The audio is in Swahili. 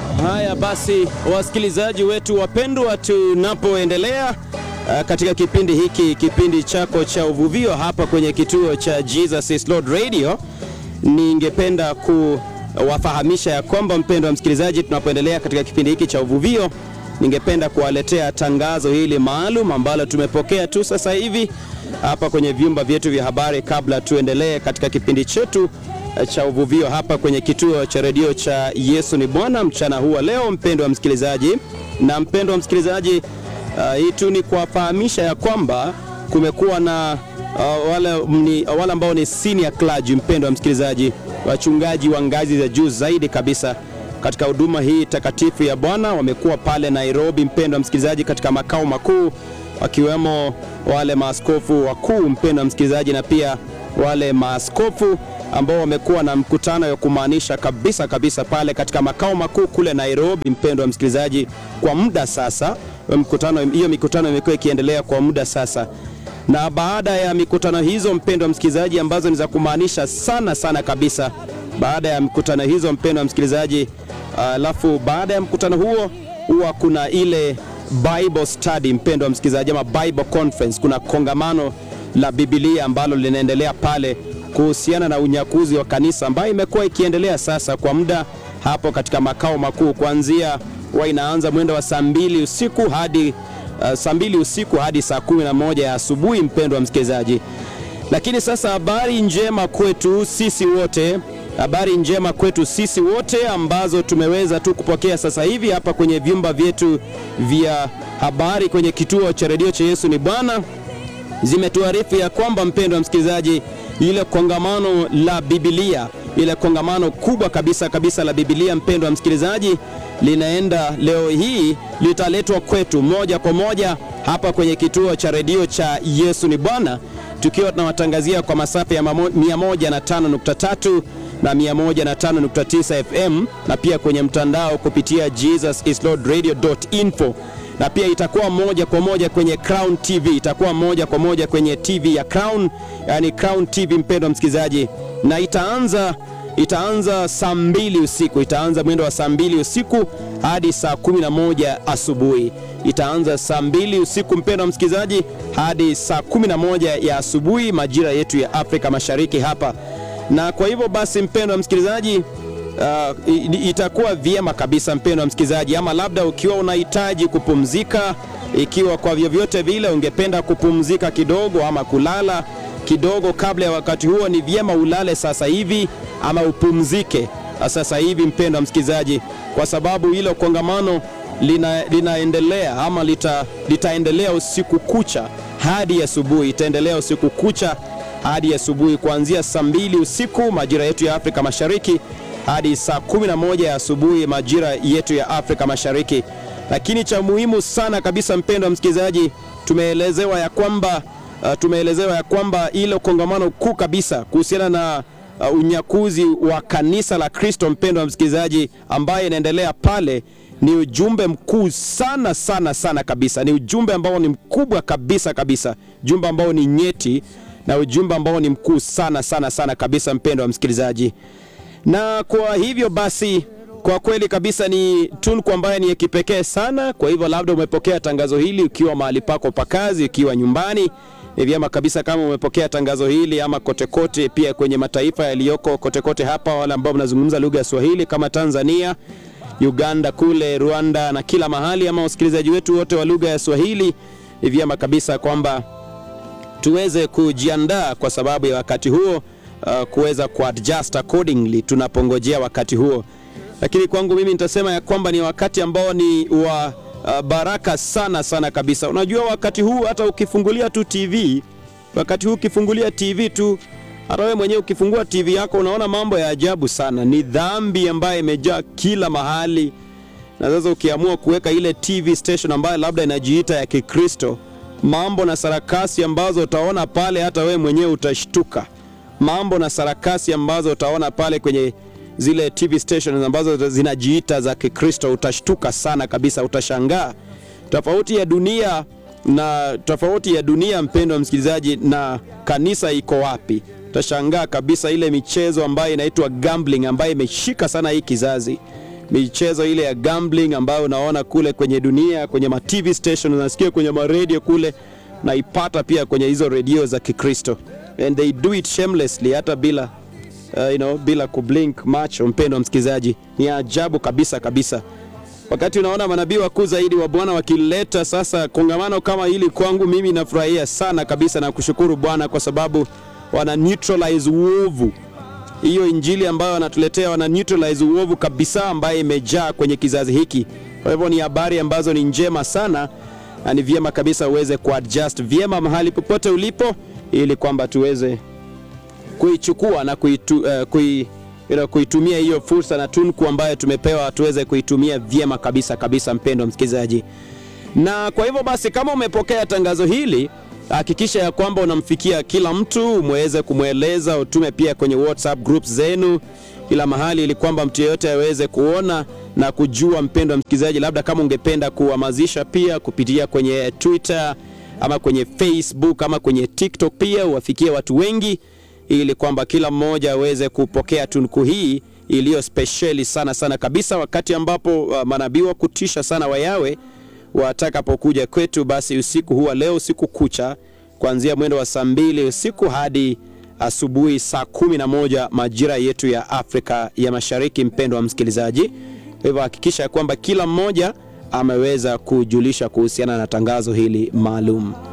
Haya basi, wasikilizaji wetu wapendwa, tunapoendelea uh, katika kipindi hiki, kipindi chako cha uvuvio hapa kwenye kituo cha Jesus is Lord Radio, ningependa kuwafahamisha ya kwamba, mpendwa msikilizaji, tunapoendelea katika kipindi hiki cha uvuvio, ningependa kuwaletea tangazo hili maalum ambalo tumepokea tu sasa hivi hapa kwenye vyumba vyetu vya habari, kabla tuendelee katika kipindi chetu cha uvuvio hapa kwenye kituo cha redio cha Yesu ni Bwana mchana huu wa leo, mpendwa wa msikilizaji. Na mpendwa wa msikilizaji, uh, hii tu ni kuwafahamisha ya kwamba kumekuwa na uh, wale, ni, wale ambao ni senior clergy, mpendwa wa msikilizaji, wachungaji wa ngazi za juu zaidi kabisa katika huduma hii takatifu ya Bwana wamekuwa pale Nairobi, mpendwa wa msikilizaji, katika makao makuu, wakiwemo wale maaskofu wakuu, mpendwa wa msikilizaji, na pia wale maaskofu ambao wamekuwa na mkutano wa kumaanisha kabisa kabisa pale katika makao makuu kule Nairobi, mpendwa wa msikilizaji, kwa muda sasa. Mkutano hiyo mikutano imekuwa ikiendelea kwa muda sasa, na baada ya mikutano hizo, mpendwa wa msikilizaji, ambazo ni za kumaanisha sana sana kabisa, baada ya mkutano hizo, mpendwa wa msikilizaji, alafu uh, baada ya mkutano huo huwa kuna ile Bible study, mpendwa wa msikilizaji, ama Bible conference. Kuna kongamano la Biblia ambalo linaendelea pale kuhusiana na unyakuzi wa kanisa ambayo imekuwa ikiendelea sasa kwa muda hapo katika makao makuu, kuanzia wa inaanza mwendo wa saa mbili usiku hadi uh, saa mbili usiku hadi saa kumi na moja ya asubuhi, mpendwa wa msikilizaji. Lakini sasa habari njema kwetu sisi wote, habari njema kwetu sisi wote ambazo tumeweza tu kupokea sasa hivi hapa kwenye vyumba vyetu vya habari kwenye kituo cha redio cha Yesu ni Bwana zimetuarifu ya kwamba mpendwa wa msikilizaji ile kongamano la Biblia, ile kongamano kubwa kabisa kabisa la Biblia, mpendwa wa msikilizaji, linaenda leo hii, litaletwa kwetu moja kwa moja hapa kwenye kituo cha redio cha Yesu ni Bwana, tukiwa tunawatangazia kwa masafa ya 105.3 na 105.9 FM na pia kwenye mtandao kupitia jesusislordradio.info na pia itakuwa moja kwa moja kwenye Crown TV, itakuwa moja kwa moja kwenye TV ya Crown, yani Crown TV, mpendwa msikilizaji, na itaanza itaanza saa mbili usiku, itaanza mwendo wa saa mbili usiku hadi saa kumi na moja asubuhi. Itaanza saa mbili usiku, mpendwa msikilizaji, hadi saa kumi na moja ya asubuhi majira yetu ya Afrika Mashariki hapa, na kwa hivyo basi, mpendwa msikilizaji Uh, itakuwa vyema kabisa mpendwa msikilizaji, ama labda ukiwa unahitaji kupumzika, ikiwa kwa vyovyote vile ungependa kupumzika kidogo ama kulala kidogo kabla ya wakati huo, ni vyema ulale sasa hivi ama upumzike sasa hivi mpendwa msikilizaji, kwa sababu hilo kongamano lina, linaendelea ama lita, litaendelea usiku kucha hadi asubuhi, itaendelea usiku kucha hadi asubuhi kuanzia saa mbili usiku majira yetu ya Afrika Mashariki hadi saa 11 ya asubuhi majira yetu ya Afrika Mashariki. Lakini cha muhimu sana kabisa, mpendwa msikilizaji, tumeelezewa ya kwamba uh, tumeelezewa ya kwamba ile kongamano kuu kabisa kuhusiana na uh, unyakuzi wa kanisa la Kristo, mpendwa msikilizaji, ambaye inaendelea pale ni ujumbe mkuu sana sana sana kabisa. Ni ujumbe ambao ni mkubwa kabisa kabisa, ujumbe ambao ni nyeti na ujumbe ambao ni mkuu sana sana sana kabisa, mpendwa msikilizaji na kwa hivyo basi, kwa kweli kabisa ni tunku ambayo ni ya kipekee sana. Kwa hivyo labda umepokea tangazo hili ukiwa mahali pako pa kazi, ukiwa nyumbani, ni vyema kabisa kama umepokea tangazo hili ama kotekote kote, pia kwenye mataifa yaliyoko kotekote hapa, wale ambao mnazungumza lugha ya Swahili kama Tanzania, Uganda, kule Rwanda na kila mahali, ama wasikilizaji wetu wote wa lugha ya Swahili, ni vyema kabisa kwamba tuweze kujiandaa kwa sababu ya wakati huo Uh, kuweza kuadjust accordingly tunapongojea wakati huo, lakini kwangu mimi nitasema ya kwamba ni wakati ambao ni wa uh, baraka sana sana kabisa. Unajua, wakati huu hata ukifungulia tu TV, wakati huu ukifungulia TV tu, hata wewe mwenyewe ukifungua TV yako unaona mambo ya ajabu sana. Ni dhambi ambayo imejaa kila mahali, na sasa ukiamua kuweka ile TV station ambayo labda inajiita ya Kikristo, mambo na sarakasi ambazo utaona pale, hata wewe mwenyewe utashtuka mambo na sarakasi ambazo utaona pale kwenye zile TV stations ambazo zinajiita za Kikristo, utashtuka sana kabisa, utashangaa tofauti ya dunia na tofauti ya dunia, mpendo wa msikilizaji, na kanisa iko wapi? Utashangaa kabisa ile michezo ambayo inaitwa gambling ambayo imeshika sana hii kizazi. michezo ile ya gambling ambayo unaona kule kwenye dunia, kwenye ma TV station, unasikia kwenye maredio kule, naipata pia kwenye hizo redio za Kikristo, and they do it shamelessly, hata bila uh, you know, bila kublink macho. Mpendo msikilizaji, ni ajabu kabisa kabisa wakati unaona manabii wakuu zaidi wa Bwana wakileta sasa kongamano kama hili, kwangu mimi nafurahia sana kabisa na kushukuru Bwana kwa sababu wana neutralize uovu. Hiyo injili ambayo wanatuletea wana neutralize uovu kabisa, ambaye imejaa kwenye kizazi hiki. Kwa hivyo ni habari ambazo ni njema sana, na ni vyema kabisa uweze kuadjust vyema mahali popote ulipo, ili kwamba tuweze kuichukua na kuitu, uh, kui, you know, kuitumia hiyo fursa na tunku ambayo tumepewa tuweze kuitumia vyema kabisa kabisa, mpendo msikilizaji. Na kwa hivyo basi, kama umepokea tangazo hili, hakikisha ya kwamba unamfikia kila mtu, umeweze kumweleza, utume pia kwenye WhatsApp groups zenu kila mahali, ili kwamba mtu yeyote aweze kuona na kujua. Mpendo msikilizaji, labda kama ungependa kuhamasisha pia kupitia kwenye Twitter ama kwenye Facebook ama kwenye TikTok, pia uwafikie watu wengi ili kwamba kila mmoja aweze kupokea tunuku hii iliyo spesheli sana sana kabisa, wakati ambapo uh, manabii wa kutisha sana wa Yawe watakapokuja kwetu, basi usiku huwa leo usiku kucha kuanzia mwendo wa saa mbili usiku hadi asubuhi saa kumi na moja majira yetu ya Afrika ya Mashariki. Mpendo wa msikilizaji, kwa hivyo hakikisha kwamba kila mmoja ameweza kujulisha kuhusiana na tangazo hili maalum.